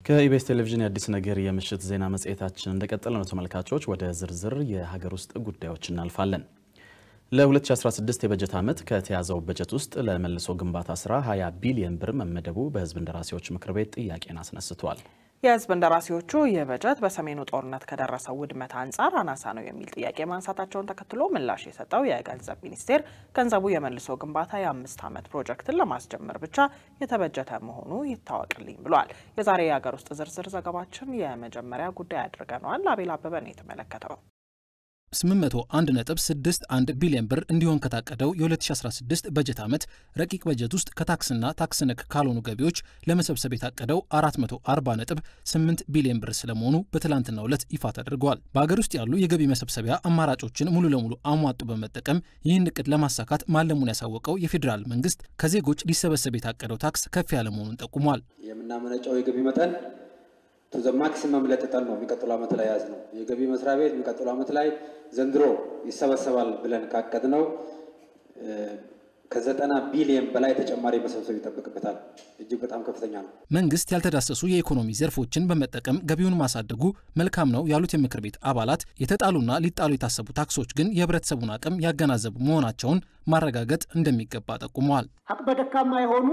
ከኢቢኤስ ቴሌቪዥን የአዲስ ነገር የምሽት ዜና መጽሔታችን እንደቀጠለ ነው። ተመልካቾች ወደ ዝርዝር የሀገር ውስጥ ጉዳዮች እናልፋለን። ለ2016 የበጀት ዓመት ከተያዘው በጀት ውስጥ ለመልሶ ግንባታ ስራ 20 ቢሊዮን ብር መመደቡ በሕዝብ እንደራሴዎች ምክር ቤት ጥያቄን አስነስቷል። የህዝብ እንደራሴዎቹ ይህ በጀት በሰሜኑ ጦርነት ከደረሰው ውድመት አንጻር አናሳ ነው የሚል ጥያቄ ማንሳታቸውን ተከትሎ ምላሽ የሰጠው የገንዘብ ሚኒስቴር ገንዘቡ የመልሶ ግንባታ የአምስት ዓመት ፕሮጀክትን ለማስጀመር ብቻ የተበጀተ መሆኑ ይታወቅልኝ ብሏል። የዛሬ የሀገር ውስጥ ዝርዝር ዘገባችን የመጀመሪያ ጉዳይ አድርገነዋል። አቤል አበበ ነው የተመለከተው። 800.161 ቢሊዮን ብር እንዲሆን ከታቀደው የ2016 በጀት ዓመት ረቂቅ በጀት ውስጥ ከታክስና ታክስ ነክ ካልሆኑ ገቢዎች ለመሰብሰብ የታቀደው 440.8 ቢሊዮን ብር ስለመሆኑ በትላንትናው ዕለት ይፋ ተደርገዋል። በሀገር ውስጥ ያሉ የገቢ መሰብሰቢያ አማራጮችን ሙሉ ለሙሉ አሟጡ በመጠቀም ይህን እቅድ ለማሳካት ማለሙን ያሳወቀው የፌዴራል መንግስት ከዜጎች ሊሰበሰብ የታቀደው ታክስ ከፍ ያለ መሆኑን ጠቁሟል። የምናመነጨው የገቢ መጠን ቱዘ ማክሲመም ለጥጠን ነው የሚቀጥሉ ዓመት ላይ ያዝ ነው። የገቢ መስሪያ ቤት የሚቀጥሉ ዓመት ላይ ዘንድሮ ይሰበሰባል ብለን ካቀድ ነው ከዘጠና ቢሊየን በላይ ተጨማሪ መሰብሰብ ይጠበቅበታል። እጅግ በጣም ከፍተኛ ነው። መንግስት ያልተዳሰሱ የኢኮኖሚ ዘርፎችን በመጠቀም ገቢውን ማሳደጉ መልካም ነው ያሉት የምክር ቤት አባላት የተጣሉና ሊጣሉ የታሰቡ ታክሶች ግን የህብረተሰቡን አቅም ያገናዘቡ መሆናቸውን ማረጋገጥ እንደሚገባ ጠቁመዋል። አቅመ ደካማ የሆኑ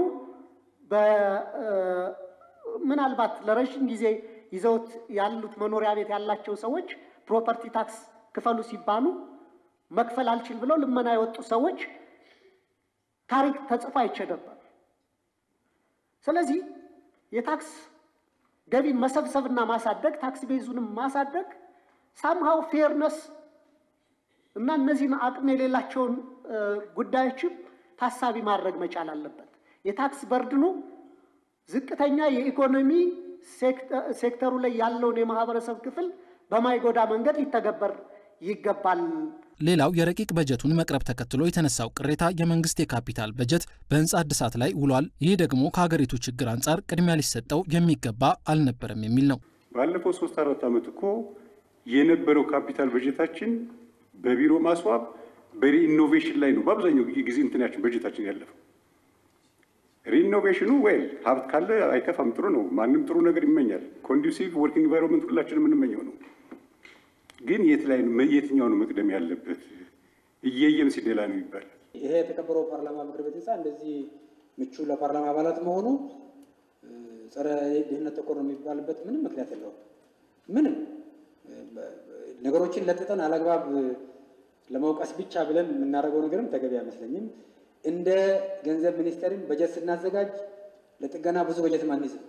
ምናልባት ለረዥም ጊዜ ይዘውት ያሉት መኖሪያ ቤት ያላቸው ሰዎች ፕሮፐርቲ ታክስ ክፈሉ ሲባሉ መክፈል አልችል ብለው ልመና የወጡ ሰዎች ታሪክ ተጽፎ አይቼ ነበር። ስለዚህ የታክስ ገቢን መሰብሰብና ማሳደግ ታክስ ቤዙንም ማሳደግ ሳምሃው ፌርነስ እና እነዚህን አቅም የሌላቸውን ጉዳዮችም ታሳቢ ማድረግ መቻል አለበት። የታክስ በርድኑ ዝቅተኛ የኢኮኖሚ ሴክተሩ ላይ ያለውን የማህበረሰብ ክፍል በማይጎዳ መንገድ ሊተገበር ይገባል። ሌላው የረቂቅ በጀቱን መቅረብ ተከትሎ የተነሳው ቅሬታ የመንግስት የካፒታል በጀት በህንፃ እድሳት ላይ ውሏል፣ ይህ ደግሞ ከሀገሪቱ ችግር አንጻር ቅድሚያ ሊሰጠው የሚገባ አልነበረም የሚል ነው። ባለፈው ሶስት አራት ዓመት እኮ የነበረው ካፒታል በጀታችን በቢሮ ማስዋብ በሪኢኖቬሽን ላይ ነው በአብዛኛው ጊዜ እንትናችን በጀታችን ያለፈው። ሪኢኖቬሽኑ ወይል ሀብት ካለ አይከፋም፣ ጥሩ ነው። ማንም ጥሩ ነገር ይመኛል። ኮንዱሲቭ ወርኪንግ ኢንቫይሮንመንት ሁላችንም የምንመኘው ነው። ግን የት ላይ የትኛው ነው መቅደም ያለበት? እየየም ሲደላ ነው ይባላል። ይሄ የተከበረው ፓርላማ ምክር ቤት ህንፃ እንደዚህ ምቹ ለፓርላማ አባላት መሆኑ ጸረ ድህነት ተኮር ነው የሚባልበት ምንም ምክንያት የለውም። ምንም ነገሮችን ለጥጠን አላግባብ ለመውቀስ ብቻ ብለን የምናደርገው ነገርም ተገቢ አይመስለኝም። እንደ ገንዘብ ሚኒስቴርም በጀት ስናዘጋጅ ለጥገና ብዙ በጀት አንይዝም።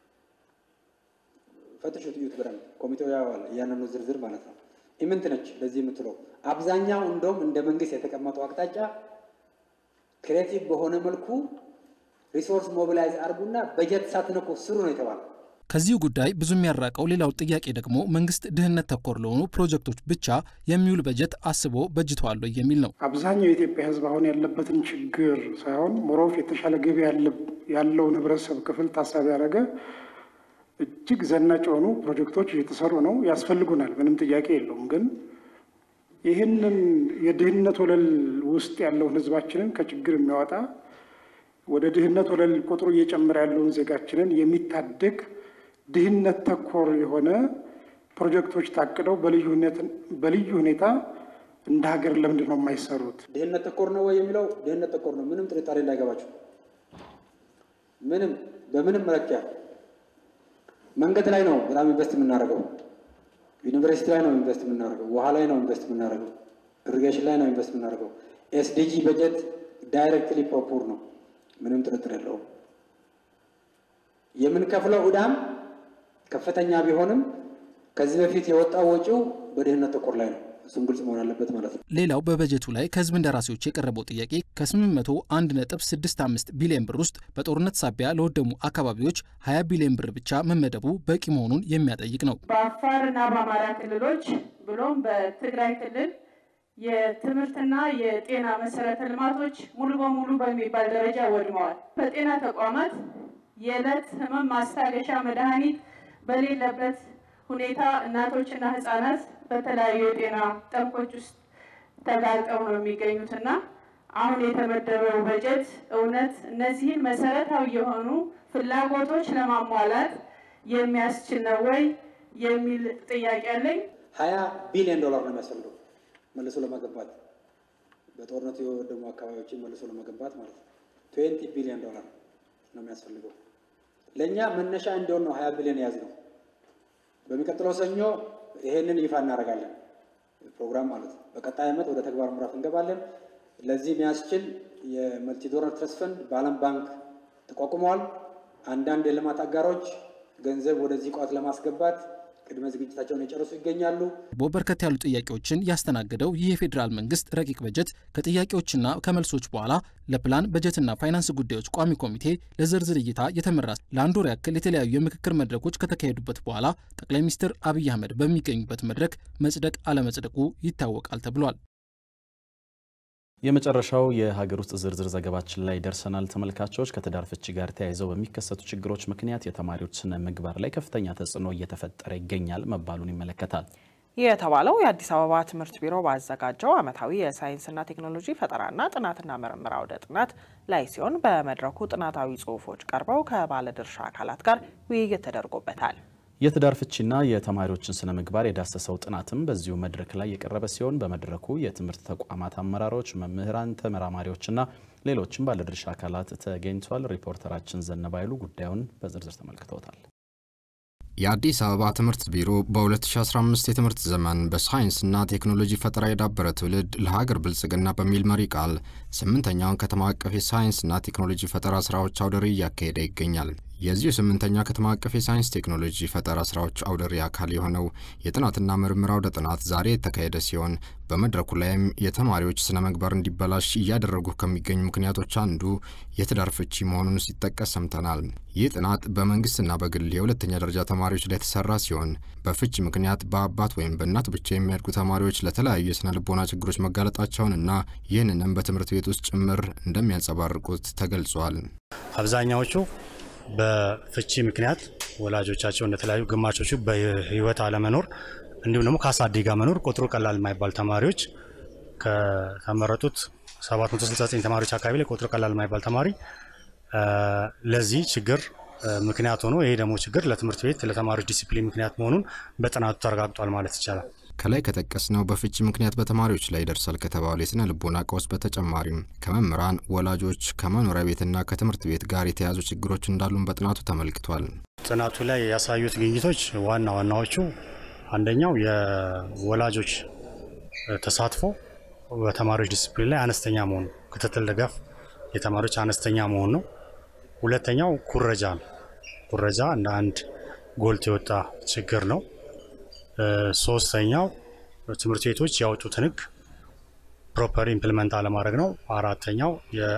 ፈትሹት፣ እዩት በደንብ ኮሚቴው ያዋል እያንዳንዱ ዝርዝር ማለት ነው። ኢምንት ነች ለዚህ የምትለው አብዛኛው እንደውም እንደ መንግስት የተቀመጠው አቅጣጫ ክሬቲቭ በሆነ መልኩ ሪሶርስ ሞቢላይዝ አድርጉና በጀት ሳትነኩ ስሩ ነው የተባለው። ከዚሁ ጉዳይ ብዙ የሚያራቀው ሌላው ጥያቄ ደግሞ መንግስት ድህነት ተኮር ለሆኑ ፕሮጀክቶች ብቻ የሚውል በጀት አስቦ በጅተዋል የሚል ነው። አብዛኛው የኢትዮጵያ ሕዝብ አሁን ያለበትን ችግር ሳይሆን ሞሮፍ የተሻለ ገቢ ያለውን ህብረተሰብ ክፍል ታሳቢ ያደረገ እጅግ ዘናጭ የሆኑ ፕሮጀክቶች እየተሰሩ ነው፣ ያስፈልጉናል፣ ምንም ጥያቄ የለውም። ግን ይህንን የድህነት ወለል ውስጥ ያለውን ህዝባችንን ከችግር የሚያወጣ ወደ ድህነት ወለል ቁጥሩ እየጨመረ ያለውን ዜጋችንን የሚታደግ ድህነት ተኮር የሆነ ፕሮጀክቶች ታቅደው በልዩ ሁኔታ እንደ ሀገር ለምንድን ነው የማይሰሩት? ድህነት ተኮር ነው ወይ የሚለው ድህነት ተኮር ነው፣ ምንም ጥርጣሬ እንዳይገባቸው። ምንም በምንም መለኪያ መንገድ ላይ ነው በጣም ኢንቨስት የምናደርገው። ዩኒቨርሲቲ ላይ ነው ኢንቨስት የምናደርገው። ውሃ ላይ ነው ኢንቨስት የምናደርገው። ኢሪጌሽን ላይ ነው ኢንቨስት የምናደርገው። ኤስዲጂ በጀት ዳይሬክትሊ ፕሮፖር ነው፣ ምንም ጥርጥር የለውም። የምንከፍለው ዕዳም ከፍተኛ ቢሆንም ከዚህ በፊት የወጣው ወጪው በድህነት ተኮር ላይ ነው። እሱም ግልጽ መሆን አለበት ማለት ነው። ሌላው በበጀቱ ላይ ከህዝብ እንደራሴዎች የቀረበው ጥያቄ ከ801.65 ቢሊዮን ብር ውስጥ በጦርነት ሳቢያ ለወደሙ አካባቢዎች 20 ቢሊዮን ብር ብቻ መመደቡ በቂ መሆኑን የሚያጠይቅ ነው። በአፋርና በአማራ ክልሎች ብሎም በትግራይ ክልል የትምህርትና የጤና መሰረተ ልማቶች ሙሉ በሙሉ በሚባል ደረጃ ወድመዋል። በጤና ተቋማት የዕለት ህመም ማስታገሻ መድኃኒት በሌለበት ሁኔታ እናቶችና ህጻናት በተለያዩ የጤና ጠንቆች ውስጥ ተጋልጠው ነው የሚገኙትና አሁን የተመደበው በጀት እውነት እነዚህን መሰረታዊ የሆኑ ፍላጎቶች ለማሟላት የሚያስችል ነው ወይ የሚል ጥያቄ አለኝ። ሀያ ቢሊዮን ዶላር ነው የሚያስፈልገው መልሶ ለመገንባት በጦርነቱ የወደሙ አካባቢዎችን መልሶ ለመገንባት ማለት ነው። ትዌንቲ ቢሊዮን ዶላር ነው የሚያስፈልገው። ለእኛ መነሻ እንዲሆን ነው ሀያ ቢሊዮን የያዝ ነው። በሚቀጥለው ሰኞ ይሄንን ይፋ እናደርጋለን ፕሮግራም ማለት ነው። በቀጣይ ዓመት ወደ ተግባር ምዕራፍ እንገባለን። ለዚህ የሚያስችል የመልቲ ዶነር ትረስት ፈንድ በዓለም ባንክ ተቋቁመዋል። አንዳንድ የልማት አጋሮች ገንዘብ ወደዚህ ቋት ለማስገባት ቅድመ ዝግጅታቸውን የጨረሱ ይገኛሉ። በርከት ያሉ ጥያቄዎችን ያስተናገደው ይህ የፌዴራል መንግስት ረቂቅ በጀት ከጥያቄዎችና ከመልሶች በኋላ ለፕላን በጀትና ፋይናንስ ጉዳዮች ቋሚ ኮሚቴ ለዝርዝር እይታ የተመራ ለአንድ ወር ያክል የተለያዩ የምክክር መድረኮች ከተካሄዱበት በኋላ ጠቅላይ ሚኒስትር አብይ አህመድ በሚገኙበት መድረክ መጽደቅ አለመጽደቁ ይታወቃል ተብሏል። የመጨረሻው የሀገር ውስጥ ዝርዝር ዘገባችን ላይ ደርሰናል። ተመልካቾች ከትዳር ፍቺ ጋር ተያይዘው በሚከሰቱ ችግሮች ምክንያት የተማሪዎች ስነ ምግባር ላይ ከፍተኛ ተጽዕኖ እየተፈጠረ ይገኛል መባሉን ይመለከታል። ይህ የተባለው የአዲስ አበባ ትምህርት ቢሮ ባዘጋጀው ዓመታዊ የሳይንስና ቴክኖሎጂ ፈጠራና ጥናትና ምርምር አውደ ጥናት ላይ ሲሆን በመድረኩ ጥናታዊ ጽሑፎች ቀርበው ከባለድርሻ አካላት ጋር ውይይት ተደርጎበታል። የትዳር ፍቺና የተማሪዎችን ስነ ምግባር የዳሰሰው ጥናትም በዚሁ መድረክ ላይ የቀረበ ሲሆን በመድረኩ የትምህርት ተቋማት አመራሮች፣ መምህራን፣ ተመራማሪዎችና ሌሎችም ባለድርሻ አካላት ተገኝቷል። ሪፖርተራችን ዘነባ ኃይሉ ጉዳዩን በዝርዝር ተመልክተውታል። የአዲስ አበባ ትምህርት ቢሮ በ2015 የትምህርት ዘመን በሳይንስና ቴክኖሎጂ ፈጠራ የዳበረ ትውልድ ለሀገር ብልጽግና በሚል መሪ ቃል ስምንተኛውን ከተማ አቀፍ የሳይንስና ቴክኖሎጂ ፈጠራ ስራዎች አውደ ርዕይ እያካሄደ ይገኛል። የዚሁ ስምንተኛ ከተማ አቀፍ የሳይንስ ቴክኖሎጂ ፈጠራ ስራዎች አውደ ርዕይ አካል የሆነው የጥናትና ምርምር አውደ ጥናት ዛሬ የተካሄደ ሲሆን በመድረኩ ላይም የተማሪዎች ስነ ምግባር እንዲበላሽ እያደረጉ ከሚገኙ ምክንያቶች አንዱ የትዳር ፍቺ መሆኑን ሲጠቀስ ሰምተናል። ይህ ጥናት በመንግስትና በግል የሁለተኛ ደረጃ ተማሪዎች ላይ የተሰራ ሲሆን በፍቺ ምክንያት በአባት ወይም በእናት ብቻ የሚያድጉ ተማሪዎች ለተለያዩ የስነ ልቦና ችግሮች መጋለጣቸውንና ይህንንም በትምህርት ቤት ውስጥ ጭምር እንደሚያንጸባርቁት ተገልጿል። አብዛኛዎቹ በፍቺ ምክንያት ወላጆቻቸው እንደተለያዩ ግማሾቹ በህይወት አለመኖር እንዲሁም ደግሞ ከአሳዳጊ ጋር መኖር ቁጥሩ ቀላል የማይባል ተማሪዎች ከተመረጡት 769 ተማሪዎች አካባቢ ላይ ቁጥሩ ቀላል የማይባል ተማሪ ለዚህ ችግር ምክንያት ሆኖ ይሄ ደግሞ ችግር ለትምህርት ቤት ለተማሪዎች ዲሲፕሊን ምክንያት መሆኑን በጥናቱ ተረጋግጧል ማለት ይቻላል። ከላይ ከጠቀስነው በፍቺ ምክንያት በተማሪዎች ላይ ይደርሳል ከተባሉ የስነ ልቦና ቀውስ በተጨማሪም ከመምህራን፣ ወላጆች፣ ከመኖሪያ ቤትና ከትምህርት ቤት ጋር የተያዙ ችግሮች እንዳሉን በጥናቱ ተመልክቷል። ጥናቱ ላይ ያሳዩት ግኝቶች ዋና ዋናዎቹ አንደኛው የወላጆች ተሳትፎ በተማሪዎች ዲስፕሊን ላይ አነስተኛ መሆኑ፣ ክትትል ድጋፍ የተማሪዎች አነስተኛ መሆን ነው። ሁለተኛው ኩረጃ ነው። ኩረጃ እንደ አንድ ጎልቶ የወጣ ችግር ነው። ሶስተኛው ትምህርት ቤቶች ያወጡትን ሕግ ፕሮፐር ኢምፕሊመንት አለማድረግ ነው። አራተኛው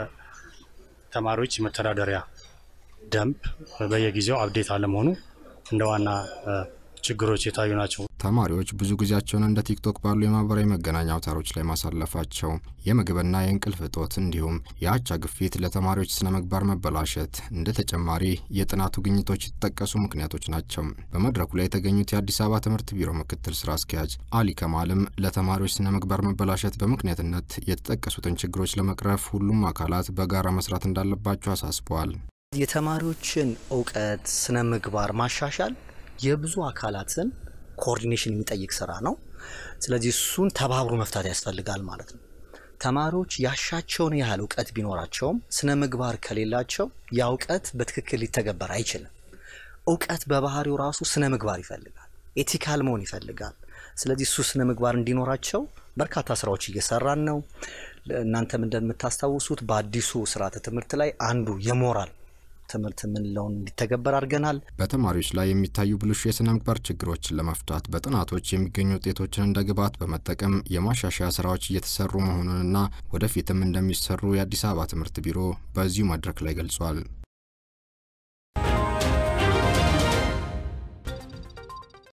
የተማሪዎች የመተዳደሪያ ደንብ በየጊዜው አብዴት አለመሆኑ እንደ ዋና ችግሮች የታዩ ናቸው። ተማሪዎች ብዙ ጊዜያቸውን እንደ ቲክቶክ ባሉ የማህበራዊ መገናኛ አውታሮች ላይ ማሳለፋቸው፣ የምግብና የእንቅልፍ እጦት እንዲሁም የአቻ ግፊት ለተማሪዎች ስነ ምግባር መበላሸት እንደ ተጨማሪ የጥናቱ ግኝቶች የተጠቀሱ ምክንያቶች ናቸው። በመድረኩ ላይ የተገኙት የአዲስ አበባ ትምህርት ቢሮ ምክትል ስራ አስኪያጅ አሊ ከማልም ለተማሪዎች ስነ ምግባር መበላሸት በምክንያትነት የተጠቀሱትን ችግሮች ለመቅረፍ ሁሉም አካላት በጋራ መስራት እንዳለባቸው አሳስበዋል። የተማሪዎችን እውቀት ስነ ምግባር ማሻሻል የብዙ አካላትን ኮኦርዲኔሽን የሚጠይቅ ስራ ነው። ስለዚህ እሱን ተባብሮ መፍታት ያስፈልጋል ማለት ነው። ተማሪዎች ያሻቸውን ያህል እውቀት ቢኖራቸውም ስነ ምግባር ከሌላቸው ያ እውቀት በትክክል ሊተገበር አይችልም። እውቀት በባህሪው ራሱ ስነ ምግባር ይፈልጋል፣ ኤቲካል መሆን ይፈልጋል። ስለዚህ እሱ ስነ ምግባር እንዲኖራቸው በርካታ ስራዎች እየሰራን ነው። እናንተም እንደምታስታውሱት በአዲሱ ስርዓተ ትምህርት ላይ አንዱ የሞራል ትምህርት የምንለውን እንዲተገበር አድርገናል። በተማሪዎች ላይ የሚታዩ ብልሹ የስነ ምግባር ችግሮችን ለመፍታት በጥናቶች የሚገኙ ውጤቶችን እንደ ግብዓት በመጠቀም የማሻሻያ ስራዎች እየተሰሩ መሆኑንና ወደፊትም እንደሚሰሩ የአዲስ አበባ ትምህርት ቢሮ በዚሁ መድረክ ላይ ገልጿል።